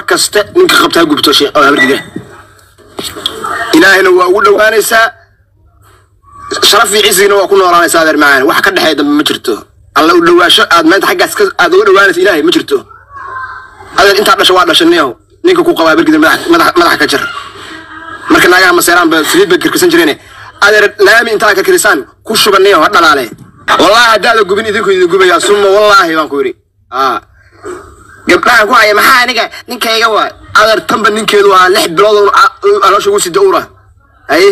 kasta ninka qabta ha gubto sheekh oo habargida ilaahina waa ugu dhowaanaysaa sharaf iyo cisiina waa ku noolaanaysaa adeer macaan wax ka dhexeeya dambe ma jirto alla u dhowaasho aad maanta xaggaas ka aad uga dhowaanaysa ilaahay ma jirto adeer intaa dhasha waa dhashaniyow ninka ku qaba habargida madax madax madaxa ka jar marka naagaha maseeraan ba saliid bay kirkisan jireen adeer laami intaa ka kirisaan ku shubaniyo ha dhalaale wallaahi haddaada gubin idinku idin gubayaa suma wallaahi baan ku yidhi aa gabdhahan ku haya maxaa aniga ninkayga waa adeer tanba ninkeedu waa lix bilood oo a- aloosha ugu sida ura haye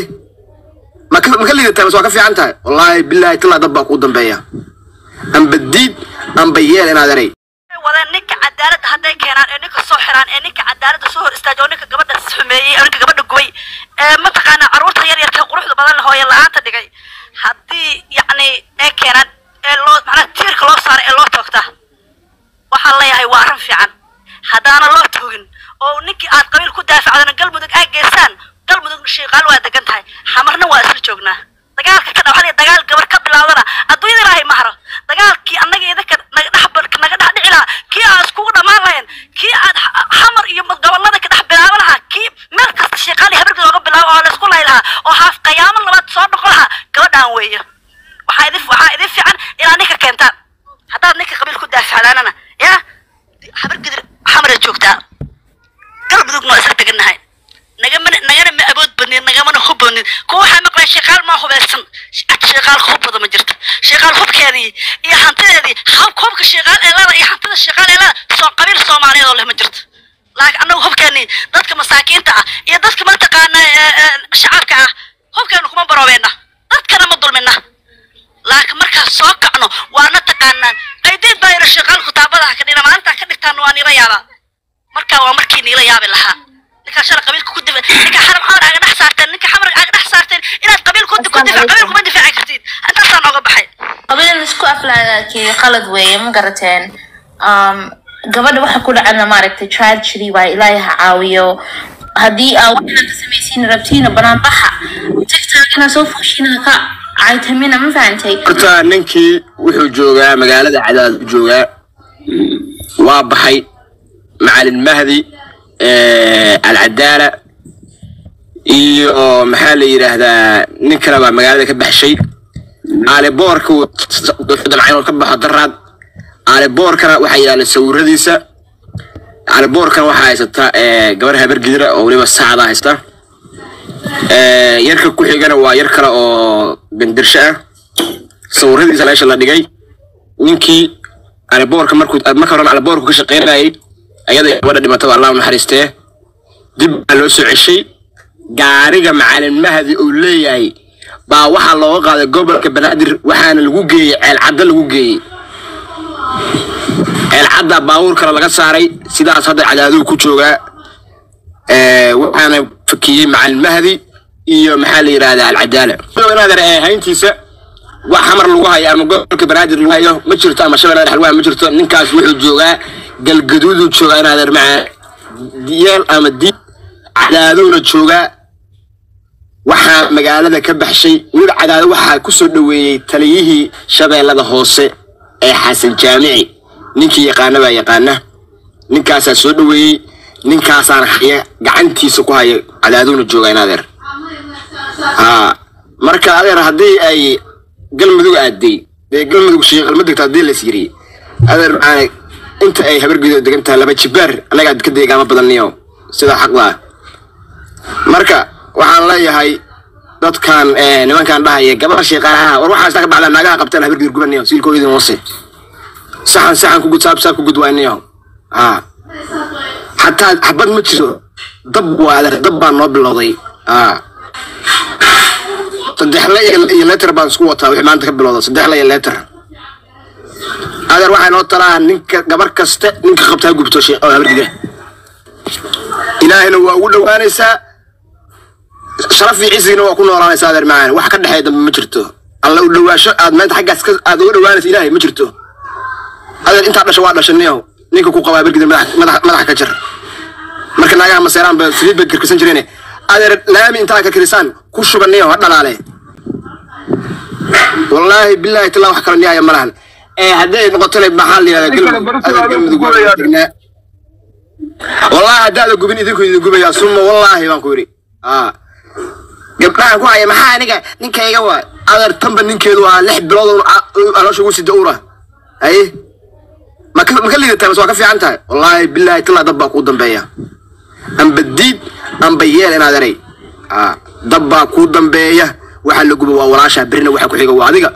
ma ka ma ka liidataa mas waa ka fiican tahay wallaahi bilaahi talaa dad baa kuu dambeeya amba diid amba yeel inaad eray wadeen ninka cadaaladda hadday keenaan ee ninka soo xiraan ee ninka cadaaladda soo hor istaajo oo ninka gabadha xumeeyey oo ninka gabadha gubay ee mataqaanaa carruurta yar yarka quruxda badan hooye la-aanta dhigay haddii yacni ay keenaan ee loo macnaha tiirka loo saaro ee loo toogta waxaan leeyahay waa arrin fiican haddaana loo toogin oo ninkii aad qabiil ku daafacdana galmudug aad geysaan galmudug shiiqaal waa degan tahay xamarna waa isla joognaa dagaalka ka dhawaxday dagaal gabar ka bilaawdana adduunyada ilaahay ma haro dagaalkii annaga idinka naga dhex bar- naga dhex dhici lahaa kii aad iskugu dhammaan lahayn kii aad xa- xamar iyo gobollada ka dhex bilaaban lahaa kii meel kasta shiiqaal iyo habarkii looga bilaabo oo laysku lay lahaa oo haaf qayaamo labaad soo noqon lahaa gabadhaan weeye waxaa idin waxaa idin fiican inaad ninka keentaan haddaad ninka qabiil ku daafacdaanana yaa habargidir xamara joogtaa galmudugna waa isla degannahay nagamana nagana ma awood badnin nagamana hub badnin kuwa waxaa maqlaya sheekaal maa hubaysan cad sheekaal hub badan ma jirto sheekaal hubkeedii iyo hantideedii hub hubka sheekaal ee leeda iyo hantida sheekaal ee leeda soo qabiil soomaaliyeed oo leh ma jirto laakiin annagu hubkeenii dadka masaakiinta ah iyo dadka mataqaana ee, ee, shacabka ah hubkeenu kuma baroobeena dadkana ma dulmina laakiin markaan soo kacno waana taqaanaan aydiin baa yidhi sheekaal kutaabadaha ka dhina maalintaa ka dhigtaan waa niila yaabaa markaa waa markii niila yaabi lahaa ninkaa shala qabiilka ku difa ninka xaram xamar aaga dhex saarteen ninka xamar aaga dhex saarteen inaad qabiil ku ku difa qabiil kuma difaaci kartid intaasaan nooga baxay qabiil isku aflaagaakii qalad weeye ma garateen um, gabadha waxa ku dhacana maaragtay tragedy waa ilaahay ha caawiyo haddii aa waxaan ka samaysiin rabtiina banaan baxa tigtaagina soo fuushina ka caytamina ma fahantay horta ninkii wuxuu joogaa magaalada cadaad u joogaa waa baxay macalin mahdi alcadaala iyo maxaa la yidhaahdaa nin kale baa magaalada ka baxshay aaliboorka damcayn ka baxo daraad aaliboorkana waxaa yaala sawiradiisa aaliboorkana waxaa haysata gabar habargidira oo weliba saacda haysta Eh, yarka ku xigana waa yar kale oo gandirsho ah sawiradiisa meesha la dhigay ninkii aliboorka markuu marka horena aliboorku ka shaqaynayay ayada gabadha dhimataba allah u naxariistee dib baa loo soo ceshay gaariga macalin mahdi uu leeyahay baa waxaa looga qaaday gobolka banaadir waxaana lagu geeyey ceelcadda lagu geeyey ceelcadda baabuur kale laga saaray sidaas hadda cadaaduhu ku joogaa Eh, waxaana fakiyey macalin mahdi iyo maxaa la yidhahdaa alcadaala inaadan eh, hayntiisa wax xamar lagu hayo ama gobolka banaadir lagu hayo ma jirto ama shabeellada dhex lagu hayo ma jirto ninkaas wuxuu joogaa galgaduuduu joogaa inaadan macaa yeel ama diib cadaadowna joogaa waxaa magaalada ka baxshay weliba cadaado waxaa ku soo dhoweeyey taliyihii shabeellada hoose ee xasan jaamici ninkii yaqaana baa yaqaana ninkaasaa soo dhoweeyey ninkaasaan haya gacantiisa ku haya cadaadowna jooga in adeer haa marka adeer haddii ay galmudug aaday dee galmudug shiiqal ma degto haddii las yiri adeer maxaa inta ay habargeedo degan tahay laba jibaar annagaa ka deegaama badaniyo sida xaqda ah marka waxaan leeyahay dadkan eh, nimankan dhahaya gabadha shiiqaalaha war waxaas ka bacdaa naagaha qabtaan habargeedo gubaniyo siilkoodin hoose saxan saxan ku gud saab saab ku gud waaniyo haa xataa xabad ma jiro dab waa adeer dab baa noo bilowday aa saddexle iyo iyo letter baan isku wataa wixii maanta ka bilowda saddexle iyo letter adeer waxaa noo talaa ninka gabar kasta ninka qabta ha gubto shee- oo habargida ilaahina waa ugu dhowaanaysaa sharaf iyo cisiina waa ku noolaanaysaa adeer macaan wax ka dhexeeya dambe ma jirto alla u dhowaasho aad maanta xaggaas ka aad uga dhowaanaysa ilaahay ma jirto adeer intaa dhasha waa dhashaniyo ninka ku qabaa habargida madax madax madaxa ka jar marka naagaha maseeraan ba saliid bay kirkisan jireen adeer laami intaa ka kirisaan ku shubaniyo ha dhalaale wallaahi bilaahi talaa wax kala niyaaya malahan ee hadday noqotona maxaa la yihahdaa galmudug adeer galmudug waa degnaa wallahi haddaada gubin idinku idin gubaya suma wallaahi baan ku yidhi aa gabdhahan ku haya maxaa aniga ninkayga waa adeer tanba ninkeedu waa lix bilood oo a- aloosha ugu sida ura haye ma ka ma ka liidataa mise waa ka fiican tahay wallaahi bilaahi tallaa dab baa kuu dambeeya amba diid amba yeel inaad eray aa dab baa kuu dambeeya waxa la guba waa walaasha birina waxa ku xiga waa adiga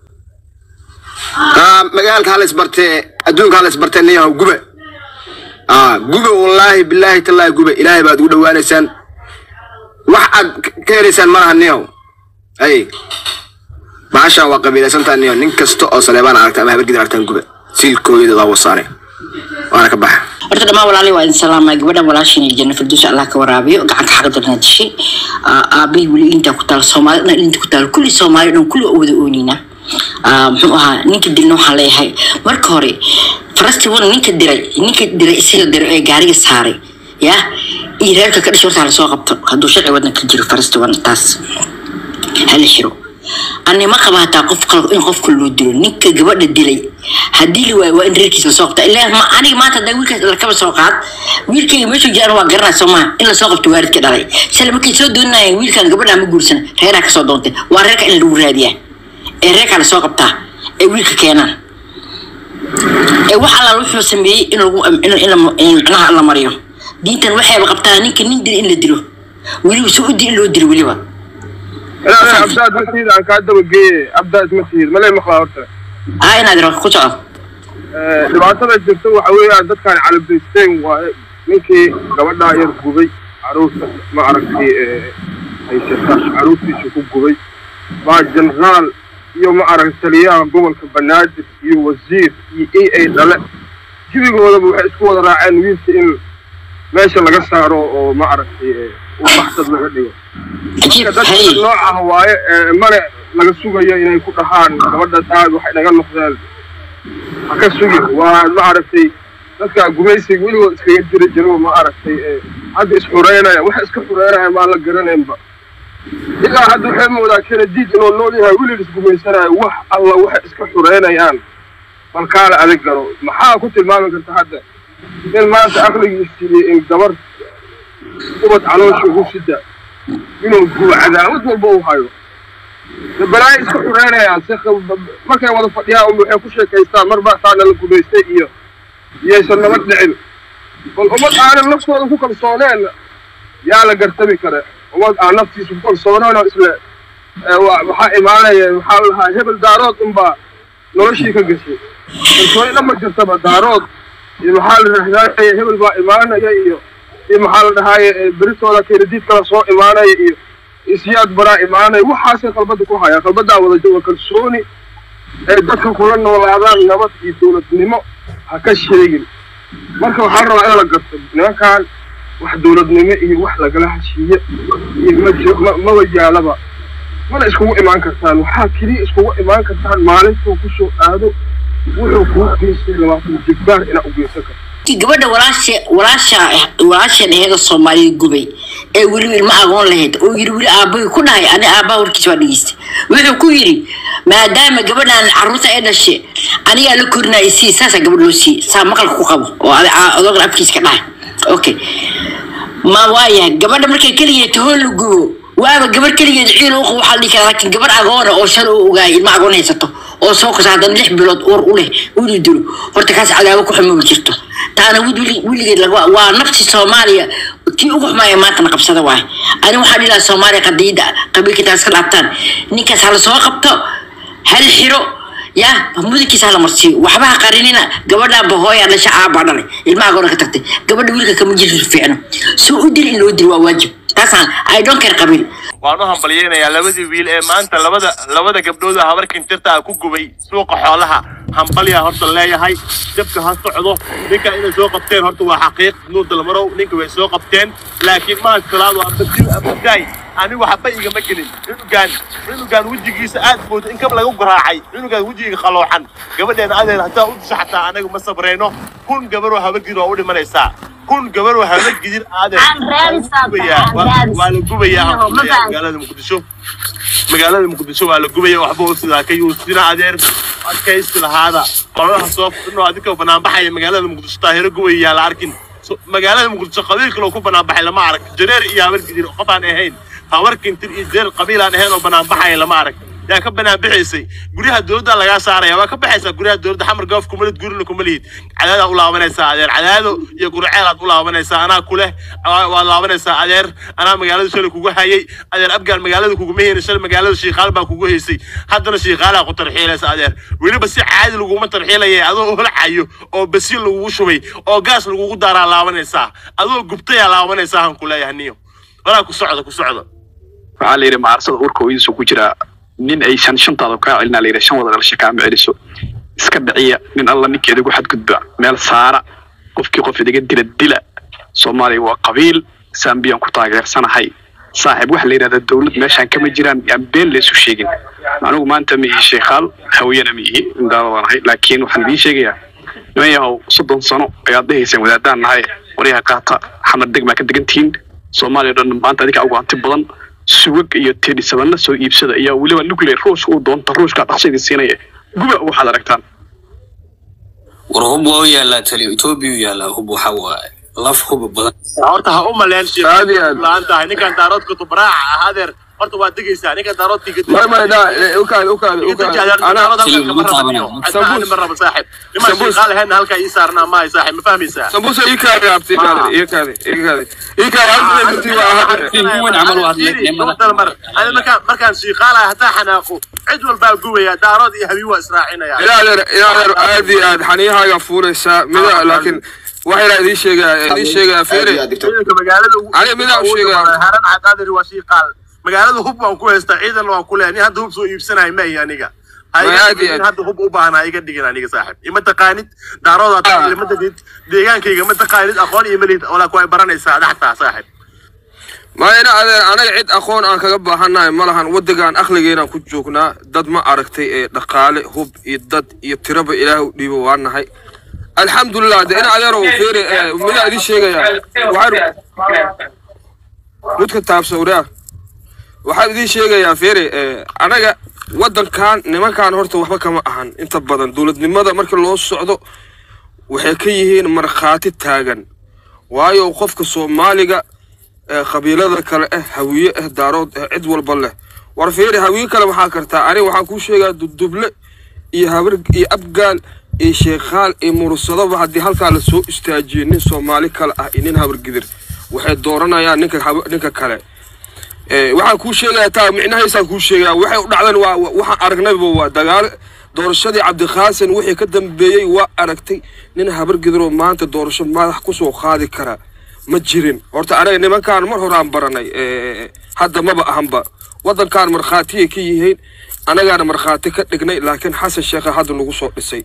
aa magaalka hala isbartee adduunka hala isbartee niyahow guba aa guba wallaahi bilaahi tallaahi guba ilaahay baad ugu dhawaanaysaan wax aad k- ka helaysaan malaha niyow ay maashaan waa qabiilaysantaa niyo nin kasta oo saleebaan aragta ama habargid aragtaan guba siilkooyada waa wasaare waana ka baxa horta dhammaan walaalay waa idin salaamay gabadhan walaashin iyo janna firduus allah ka waraabiyo gacanka xaqda na dishay aabahii weli intaa ku taal soomaali dhan inta ku taal kulli soomaali dhan kulli oo wada oonina muxuu ahaa ninka dilna waxaan leeyahay marka hore farasti wana ninka diray ninka diray isaga diray ee gaariga saaray ya iyo reerka ka dhashay horta lasoo qabto hadduu sharci wadan ka jiro farasti wana taas hala xiro ani ma qaba hataa qof kale in qofka loo dilo ninka gabadha dilay haddii la waayo waa in reerkiisa lasoo qabta ilaa ma aniga maanta hadaa wiilkaas lakaba soo qaad wiilkayga meeshuu jiraan waa garanaa soo maha in lasoo qabto waaridka dhalay sale markay soo doonayeen wiilkan gabadha ma guursan reeraa kasoo doontay waa reerka in lagu raadiyaa ee reerkaa lasoo qabtaa ee wiilka keenaan ee wax allaal wuxuu sameeyey in lagu in in la- in macnaha la mariyo diintan waxayba qabtaa ninka nin dil in la dilo weliba soo u dil in loo dilo weliba لا عبداد مسيد عن كادر وجي عبداد مسيد ما لي مخلا horta aa inaad iro ku soco dhibaatada jirta waxa weeyaan dadkan calabaysteen waa ninkii gabadhaa yar gubay caruurta ma aragtay haysata caruurtiisa ku gubay baa jenaraal iyo ma aragtay taliyaha gobolka banaadir iyo wasiir iyo e ay dhale jibigoodaba waxay isku wada raaceen wiilka in meesha laga saaro oo ma aragtay u baxsad laga dhigo cajiib dadka hay noocaha waaye ee mane laga sugayo inay ku dhahaan gabadhaas aad waxay naga noqdeen ha ka sugin waa ma aragtay dadka gumaysiga weligood iskaga jiri jiro ma aragtay ee hadda isxureynaya waxa iska xureynaya maan la garanaynba ilaa hadda waxay moodaa kenadiid inuu nool yahay welig isgumaysanayo wax alla waxay iska xureynayaan bal kaala adag garo maxaa ku tilmaami karta hadda in maanta aqligiisii in gabar ubad caloosha ugu sida inuu gubo cadaawad walba u hayo de balaayo iska xureynayaan si khab- markay wada fadhiyaan un waxay ku sheekaystaan mar baa saana la gumaystay iyo iyaysan nabad dhicin bal ummad aanan naftooda ku kalsooneen yaa la gartami kare ummad aan naftiisa ku kalsooneen oo isle ee, wa- waxaa imaanaya waxaa la lahaa hebel daarood unbaa noloshii ka gashay kalsooni dhan ma jirtaba daarood iyo maxaa la rahdaaya hebel baa imaanaya iyo iyo maxaa la dhahaaye ee, beritooda kenadiid kala soo imaanaya iyo isyaad baraa imaanaya waxaasay qalbada ku hayaan qalbadaa wada jooga kalsooni ee dadka kula noolaadaan nabad iyo dowladnimo ha ka sheegin marka waxaa rabaa in la garto nimankan wax dowladnimo iyo wax lagala heshiiye iyo ma jiro ma maba yaalaba mana iskugu imaan kartaan waxaa keliya iskugu imaan kartaan maalintuu kusoo aado wuxuu kuu geystay labaatan jibbaar inaad u geysan karto Tii gabadha walaasha walaasha walaashan aheeda soomaaliya gubay ee weliba ilma agoon lahayd oo yiri weli aabbahay ku dhahay ani aabbaha warkiisa waa dhegeystay wuxuu ku yidhi maadaama gabadhan carruurta ay dhashay anigaa la korinaya sii saasaa gabadh loo siiyey saa maqalka ku qabo oo adi- aa- adoogna afkiisa ka dhahay okay ma waayahay gabadha markay keligeed tahoon la gubo waaba gabar keligeed ciil u qabo waxaa la dhihi karaa laakiin gabar agoona oo shal u ogaay ilma agoon haysato oo soo kasa haddana lix bilood uur u leh uli dilo horta kaas cadaabo ku xumoobi jirto taana wid wili- weligeed laga waa nafti soomaaliya tii ugu xumaaya maantana qabsada waay ani waxaa dhihi lahaa soomaaliya qadiida qabiilka intaas ka dhaabtaan ninkaas hala soo qabto hal xiro ya mudankiisa hala marsiiyo waxba ha qarinina gabadha bahooya dhasha aabaa dhalay ilmaha goona ka tagtay gabadha wiilka kama jirto fiicno soo u dil in loo dil waa waajib taasaan i don't care qabiil waan u hambalyeynayaa labadii wiil ee maanta labada labada gabdhood oo habar kintirta ah ku gubay suuqa xoolaha hambalyaa horta leeyahay jabka ha socdo ninka inay soo qabteen horta waa xaqiiq nuur dalmarow ninka way soo qabteen laakiin maha salaado ambadil ambadaay anigu waxba igama gelin cunugaan cunugaan wejigiisa aad moodo in kab lagu garaacay cunugaan wejigiga qaloocan gabadheena adeer haddaa u disha xataa anaga ma sabrayno kun gabaroo habargir waa u dhimanaysaa kun gabaroo habargidir adeer Aan raadisaa gubayaa tahay, waa raadis. waa la gubayaa Iyo, ma hambalyaa baan- magaalada muqdisho magaalada muqdisho waa la gubaya waxba oo sidaa ka yuusina adeer adkaysi lahaada qoladaha soo fidno adinka banaanbaxaya magaalada muqdisho taahiro gubaya yaa la arkin So- magaalada muqdisho qabiil kaloo ku banaan baxay lama arag jareer iyo habar gidir qof aan ahayn habar kintir iyo jareer qabiil aan ahayn oo banaan baxaya lama arag yaa ka banaan bixaysay guryaha dowladda lagaa saaraya waa ka baxaysaa guryaha dowladda xamar goof kuma lid gurina kuma lihid cadaadaa u laabanaysaa adeer cadaado iyo gurceelaad u laabanaysaa anaa kuleh waa- waad laabanaysaa adeer anaa magaalada shalay kugu hayay adeer abgaal magaalada kuguma heynin shalay magaalada shiikaal baa kugu haysay haddana shiikaalaa ku tarxiilaysa adeer weliba si caadi laguma tarxiilaya adoo holcayo oo basiin lagugu shubay oo gaas lagugu daaraa laabanaysaa adoo gubtayaa laabanaysaa han kuleeyahay niyo walaa ku socda ku socda waxaa la yidhi maarsada urka hooyadiisu ku jiraa nin aysan shantaada kaa celinaa la yidhi shan wada dhalasha kaama celiso iska dhiciya nin alla ninkeeda ku xadgudba meel saara qofkii qof idiga dila dila soomaaliya waa qabiil sambiyaan ku taageersanahay saaxiib waxa la yidhahdaa dowlad meeshaan kama jiraan yaan been laysu sheegin anigu maanta ma ihi sheekhaal hawiyana ma ihi indaadanahay laakiin waxaan idiin sheegayaa niman yahow soddon sano ayaad dhahayseen wadaadaan nahay waryaha qaata xamar deg maa ka degan tihiin soomaaliya dhan maanta adinka ugu hanti badan sugag iyo tedhi sabanla soo iibsada ayaa weliba nuclear ruushka uu doonta ruushka dhaqso idin siinaya guba waxaad aragtaan war hub waa u yaalaa tali etoobiya u yaalaa hub waxa waaye laf huba badan horta ha u maleen Aad iyo aad. laan tahay ninkan daaroodka tubraaca ah adeer horta waad degaysaa ninkan daaroodkii ما ما لا وكاد وكاد وكاد انا سمبوس. halkaa ii saarnaa maahay saaxib ma fahmaysaa سمبوسه يكاد يا ابتي كاد يكاد يكاد يكاد عندنا بنتي وين عملوا هذا النعمة؟ Ani markaan markaan shiiqaalahay hataa xanaaqo cid walbaa gubaya daarood iyo habiin waa israacinaya يا يا يا عادي عاد حنيها فوريسا مدا لكن waxay la idin sheegaa idin sheegaa feere ciidanka magaalada ugu- Ani midaa u sheegaya. haran caqaadir waa shiiqaal magaalada hub waan ku haystaa ciidan waan ku leeyahay nin hadda hub soo iibsanahay ma ihi aniga Ha iga Ma aad iyo dhigin, aad. hadda hub u baahan ha iga dhigin aniga saaxib ima taqaanid daarooda Ah. ma taqaanid deegaankayga ma taqaanid aqoon iyo malid walaa ku ay baranaysaa dhaxtaa saaxib ma ina adeer anaga cid aqoon aan kaga baahannahay ma lahan waddankan akhligeenaan ku joognaa dad ma aragtay ee dhaqaale hub iyo dad iyo tiraba ilaahay u dhiibo waa nahay alxamdulilah de ina adeerow feere ee, midaa idin sheegayaa waxaan mudka taabsawraa waxaan idin sheegayaa feere ee, anaga waddankan nimankan horta waxba kama ahan inta badan dowladnimada marka loo socdo waxay ka yihiin markhaati taagan waayo qofka soomaaliga ee qabiilada kale ah hawiye ah daarood ah cid walba leh war fiiri hawiye kale waxaa kartaa aniga waxaan kuu sheegaa duduble iyo habar iyo abgaal iyo sheekhaal iyo mursadaba haddii halkaa lasoo istaajiyo nin soomaali kale ah iyo nin habargidir waxay dooranayaan ninka hab- ninka kale Ee, waxaan kuu sheegayaa taa micnahaysaan kuu sheegayaa waxay u dhacdeen waa waa- waxaan aragnayba waa dagaal doorashadii cabdiqaasin wixii ka dambeeyey waa aragtay nin habargidiroo maanta doorasho madax kusoo qaadi kara ma jirin horta anaga nimankaan mar horaan baranay ee, hadda maba ahanba waddankaan markhaatiyay ka yihiin anagaana markhaati ka dhignay laakiin xasan sheekha hadda nagu soo dhisay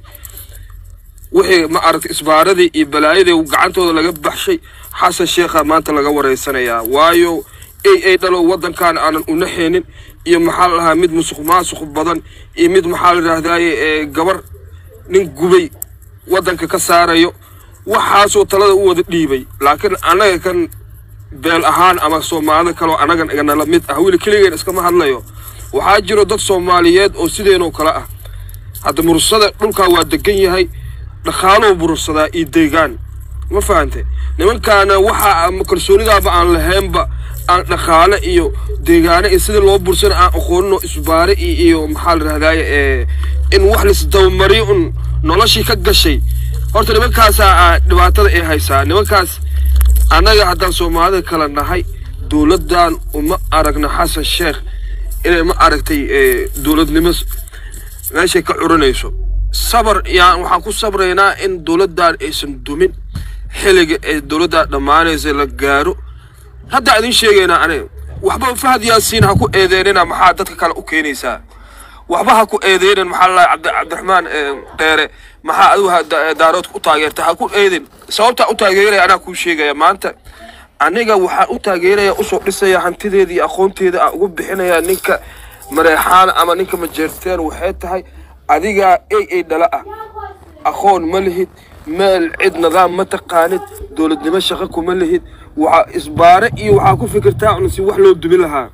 wixii ma aragtay isbaaradii iyo balaayadii gacantooda laga baxshay xasan sheekha maanta laga wareysanayaa waayo ay ay dhalo waddankan aanan unaxeenin iyo maxaa la dhahaa mid musuq maasuq badan iyo mid maxaa la yidhahdaaye ee gabar nin gubay waddanka ka saarayo waxaasoo talada u wada dhiibay laakiin annaga kan beel ahaan ama soomaalida kaleo annagan iganala mid ah weli keligeen iskama hadlayo waxaa jiro dad soomaaliyeed oo sideenoo kale ah hadda mursada dhulkaa waa degan yahay dhaqaaluu bursadaa iyo deegaan ma fahante nimankaana waxa ama kalsoonidaaba aan lahaynba aan dhaqaale iyo deegaane iyo sidii loo bursana aan aqooninoo isbaare iyo iyo maxaa la rahdaye ee in wax laisdabamariyo un noloshii ka gashay horta nimankaasaa aa dhibaatada ay haysaa nimankaas annaga haddaan soomaalida kala nahay dowladdan uma aragna xasan sheekh inay ma aragtay ee, dowladnimo s- meeshay ka curinayso sabar yaan waxaan ku sabraynaa in dowladdan aysan dumin xilliga ee dowladdan dhammaanaysa la gaaro hadda idin sheegaynaa aniga waxba fahad yaasiin ha ku eedeynina maxaa dadka kale u keenaysaa waxba ha ku eedeynin maxaa lalahay cabdi cabdiraxmaan ee, dheere maxaa adigu ha- da- daaroodka u taageerta ha ku eedin sababtaa u taageeraya anaa kuu sheegaya maanta aniga waxaan u taageeraya usoo dhisaya hantideeda iyo aqoonteeda aan ugu bixinaya ninka mareexaan ama ninka majeerteen waxay tahay adigaa ey ey dhala ah aqoon ma lihid meel cid nidaam ma taqaanid dowladnimo shaqo kuma lihid waxaa isbaare iyo waxaa ku fikirtaa un si wax loo dumin lahaa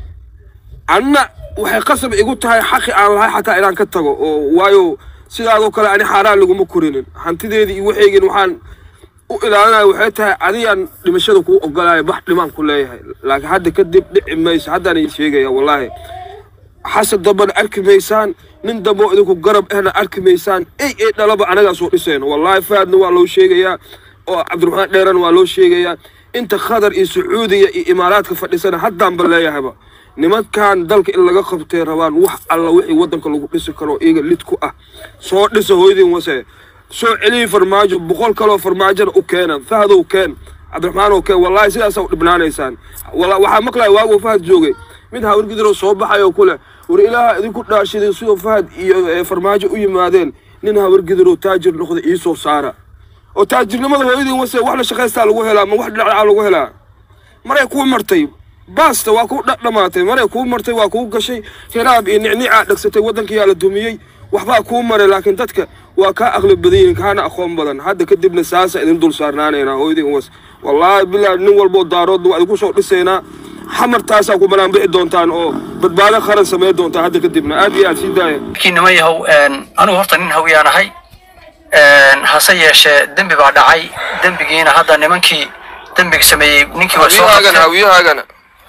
anna waxay qasab igu tahay xaqi aan lahay xataa inaan ka tago oo waayo sidaadoo kale ani xaaraan laguma korinin hantideedii iyo waxaygin waxaan u ilaalinayo waxay tahay adigaan dhimashada kuu ogolaaya bax dhimaan ku leeyahay laakiin hadda kadib dhici mayso haddaan idin sheegaya wallaahi xasan dambana arki maysaan nin dambe oo idinku garab ahna arki maysaan ey ey dhalaba anagaa soo dhisayno wallaahi faadna waa loo sheegayaa oo cabdiraxmaan dheerana waa loo sheegayaa inta khadar iyo sacuudiya iyo imaaraadka fadhisana haddaanba leeyahayba nimankan dalka in laga qabtay rabaan wax alla wixii waddanka lagu dhisi karo iyaga lid ku ah soo dhisa hooyadiin wase soo celiyi farmaajo boqol kaloo farmaajona u keena fahdow keen cabdiraxmaan oo keen wallaahi sidaasaa u dhibnaanaysaan Walla- waxaa maqlaya waagu fahad joogay mid hawrgidiroo soo baxay oo kule war ilaaha idinku dhaashideen sidoo fahad iyo eh, farmaajo u yimaadeen nin hawrgidiroo taajir noqda iisoo saara oo taajirnimada hooyadiin wase wax la shaqaystaa lagu helaa ma wax dhinacaa lagu helaa maray kuu martay baasta waa kuu dhamaatay maray kuu martay waa kuu gashay hiraab iyo nicnicaa dhagsatay waddankiyaa la dumiyey waxbaa kuu maray laakiin dadka waa kaa aqli badan yihiin kaana aqoon badan hadda kadibna saasa idin dul saarnaanaynaa hooyadiin was wallaahi bilaa nin walboo daaroodna waa idinku soo dhisaynaa xamartaasaa ku banaan bixi doontaan oo badbaado qaran samayn doontaan hadda kadibna aad iyo aad sii daaya kii nima yahow anigu horta nin hawiyaan ahay hase yeeshee dembi baa dhacay dembigiina hadda nimankii dembiga sameeyey ninkii waa soo qabtay. hawiyahaagana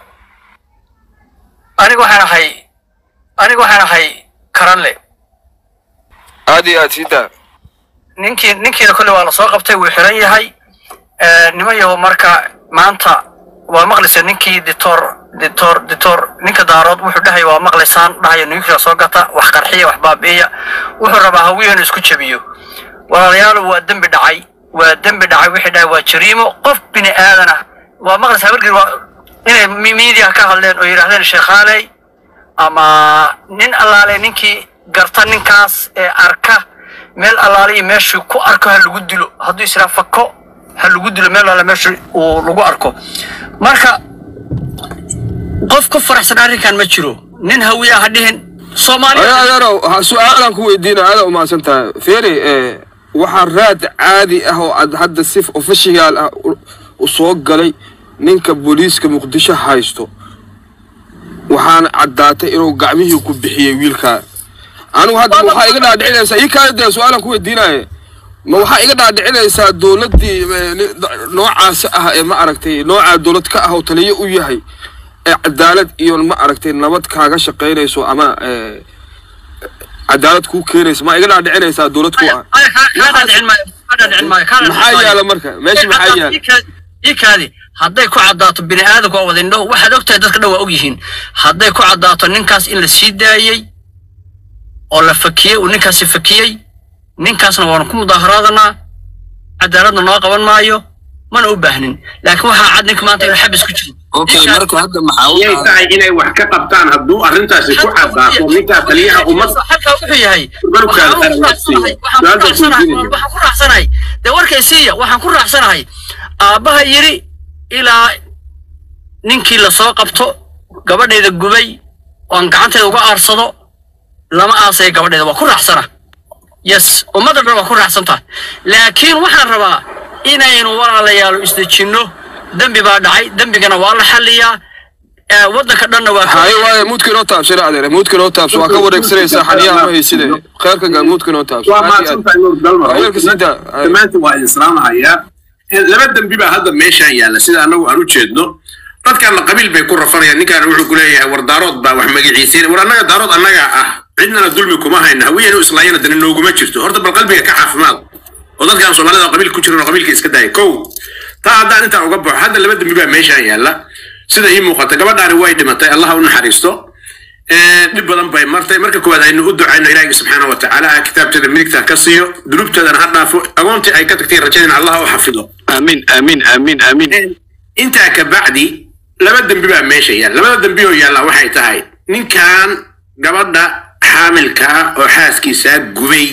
aniga waxaan ahay aniga waxaan ahay karanle aad iyo aad sii daa ninkii ninkiina kolle waa lasoo qabtay wuu xiran yahay niman yahow marka maanta waa maqlaysa ninkii dictor dictor dictor ninka daarood wuxuu dhahay waa maqlaysaan dhahayo nuclear soo gata wax qarxiya wax baabi'iya wuxuu rabaa hawiya inuu isku jabiyo walaalayaal waa dembi dhacay waa dembi dhacay wixii dhahay waa jariimo qof bini aadan ah waa maqlaysa habargir waa inay mi- media ka hadleen oo yidhaahdeen sheekhaaney ama nin allaale ninkii garta ninkaas ee arka meel allaale iyo meeshuu ku arko ha lagu dilo hadduu israa fako ha lagu dilo meel allaale meeshu uu lagu arko marka qof ku faraxsan arrinkan ma jiro nin hawiya ha dhihin soomaaliya adeerow ha su-aalaan ku weydiina aada umahadsan tahay feri eh, waxaa raad caadi ah oo aad hadda si official ah u- u soo galay ninka booliiska muqdisho haysto waxaana caddaatay inuu gacmihii ku bixiyey wiilkaa anigu hadda ma waxaa iga dhaadhicinaysaa ii kaada dee su-aalaan ku weydiinaya ma waxaa iga dhaadhicinaysaa dowladdii eh, ni- noocaas ah ee ma aragtay noocaa dowlad ka ah oo taliyo u yahay ee cadaalad iyo ma aragtay nabad kaaga shaqaynayso ama eh, cadaalad kuu keenayso ma iga dhaadhicinaysaa dowlad ku ah maxaa yaala marka meesha maxaa yaala ii kaadi hadday ku caddaato bini aadamku waa wada indho waxaad ogtahay dadka dhan waa ogyihiin hadday ku caddaato ninkaas in la sii daayey oo la fakiyey uu ninkaasi fakiyey ninkaasna waanu ku mudaaharaadana cadaaladna noo qaban maayo mana u baahnin laakiin waxaa cad ninka maanta inuu xabis ku jiro okay marka hadda maxaa u yay tahay tahay inay wax ka qabtaan hadduu arrintaasi ku caddaato ninkaa taliyaha ummad halkaa wuxuu yahay Barkaad waxaan ku aragtay. raacsanahay- waxaan ku Su-aal baan raacsanahay- weydiinaya. waxaan ku raacsanahay dee warkay siiya waxaan ku raacsanahay aabbaha yidhi ilaa ninkii lasoo qabto gabadheeda gubay oon gacanteeda uga aarsado lama aasaya gabadheeda waa ku raacsana yes ummadda dhan waa ku raacsantaha laakiin waxaan rabaa inaynu walaalayaal isdejinno dembi baa dhacay dembigana waa la xalliyaa Eh, waddanka dhanna waa ka- haye waaye muudka inoo taabsana adeer muudka inoo taabso waa ka wareegsanaysaa xaniyaha ma hayside kheerka gaa muudka inoo taabso waa aad iyo aad. maadsantahay nuur dalmar Haweenka sii daa. dhammaantiin waa idin salaamahayaa laba dembi baa hadda meeshaan yaalla sida annagu aan u jeedno dadkaana qabiil bay ku rafanayaan ninkaana wuxuu ku leeyahay war daarood baa wax magaciisiin war annaga daarood annaga ah cidnana dulmi kuma hayna hawiyenu islaayana dani nooguma jirto horta bal qalbiga ka caafimaad oo dadkaan soomaalida oo qabiil ku jiran oo qabiilka iska daaya kow taa haddaan intaan uga baxo hadda laba dembi baa meeshaan yaalla sida ii muuqata gabadhaani way dhimatay allaha u naxariisto Ee, dhib badan bay martay marka koowaad aynu u ducayno ilaahi subxaana wa tacaala kitaabteeda midigta ka siiyo dunuubteedana ha dhaafo agoontii ay ka tagtay rajadina allah u xafido aamin aamin aamin aamin intaa ka bacdi laba dembi baa meesha yaalla labada dembi oo yaalla waxay tahay ninkan gabadha xaamilka ah oo xaaskiisaa gubay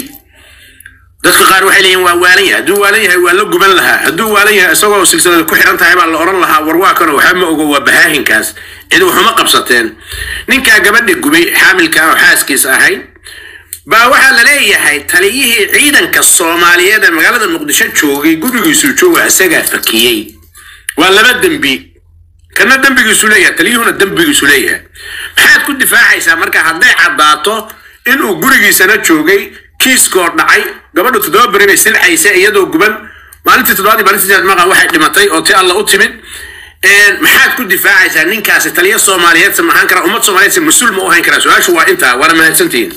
dadka qaar waxay leeyihin waa waalan yahay hadduu waalan yahay waa la guban lahaa hadduu waalan yahay isagoo silsilada ku xiran tahay baa la odhan lahaa war waa kanoo waxba ma ogo waa bahaahinkaas cid waxuma qabsateen ninkaa gabadha gubay xaamilka ah oo xaaskiisa ahayd baa waxaa la leeyahay taliyihii ciidanka soomaaliyeed ee magaalada muqdisho joogay gurigiisuu jooga isagaa fakiyey waa laba dembi kana dembigiisu leeyahay taliyuhuna dembigiisu leeyahay maxaad ku difaacaysaa marka hadday caddaato inuu gurigiisana joogay kiiskoo dhacay gabadhu toddoba beri bay silcaysa iyadoo guban maalintii toddobaad iyo maalintii sideed maqan waxay dhimatay oo ti alla u timid Een, maxaad ku difaacaysaa ninkaasi taliya soomaaliyeed se maxaan karaa ummad soomaaliyeed se mas-uul ma u hayn karaa su-aashu waa intaa waana mahadsantihiin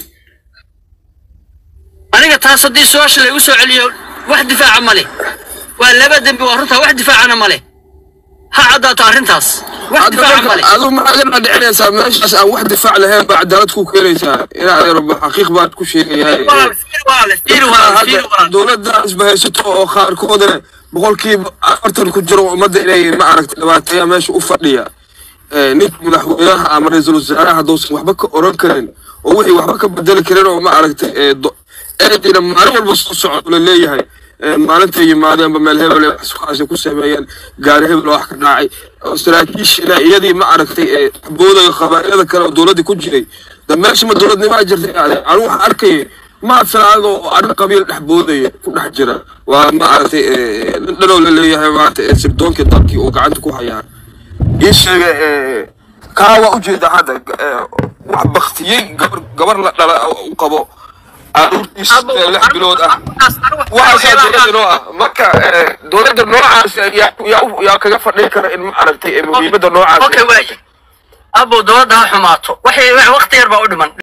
aniga taas haddii su-aasha laygu soo celiyo wax difaaca ma leh waa laba dembi waa runtaa wax difaacana ma leh ha caddaato arrintaas wax difaaca ma leh adu maxaad ka dhicinaysaa meeshaas aan wax difaac lahayn baa cadaalad ku keenaysaa inaad yarba xaqiiq baad ku sheegayahay walaal fiir walaal fiir walaal fiir walaal dowladda isbahaysato oo qaarkoodana boqolkiiba afartan ku jiro ummadda inay ma aragtay dhibaateeya meesha u fadhiya Eh, ninka madaxweynaha ama ra-iisul wasaaraha haddousan waxba ka oran karin oo wixii waxba ka bedeli karin oo ma aragtay eh, do- eedina maalin walba soo socdo la leeyahay Eh, maalintay yimaadeenba meel hebel ay waxsukaasi ku sameeyeen gaari hebel oo wax ka dhacay oo saraakiishina iyadii ma aragtay eh, boodayo qabaa'ilada kale oo dowladda ku jiray da meesha ma dowladnimaa jirtay ade anigu waxaan arkayay ma filaado oo arrin qabiil dhex boodaya ku dhex jira waa ma aragtay eh, nin dhanoo la leeyahay maaragtay eh, sirdoonkii dalkii uu gacanta ku hayaa ii sheega eh, kaa waa ujeeda hadda eh, wax baktiyey gabar gabar la dhala oo u qabo caruurtiis eh, lix bilood ah waxaasaa dowladda noo ah marka eh, dowladda noocaas eh, yaa yaa u- yaa kaga fadhin kara in ma aragtay eh, muhiimadda noocaas okay waaya abo dowladda ha xumaato waxay wax waqti yar baa u dhiman